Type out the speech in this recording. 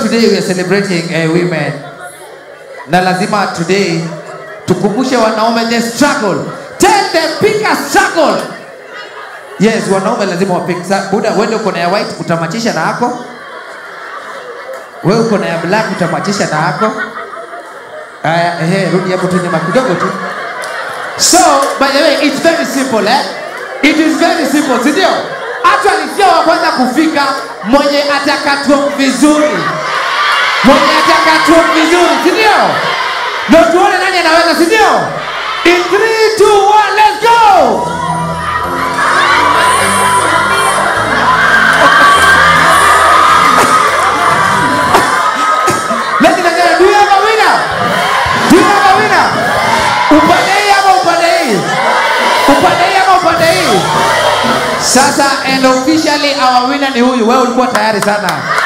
today we are celebrating uh, women na lazima today tukumbushe wanaume the struggle tell them pick a struggle yes wanaume lazima wapik buda wende uko na ya white utamachisha na yako wewe uko na ya black utamachisha na yako aya ehe rudi hapo tu nyuma kidogo tu so by the way it's very simple eh it is very simple si ndio actually sio wa kwanza kufika mwenye atakatwa vizuri mwenye atakatwa vizuri si ndio ndio tuone nani anaweza si ndio in 3 2 1 let's go Ladies and gentlemen, do you have a winner? Do you have a winner? Upande hii ama upande hii? Upande hii ama upande hii? Sasa and officially our winner ni huyu. Wewe ulikuwa tayari sana.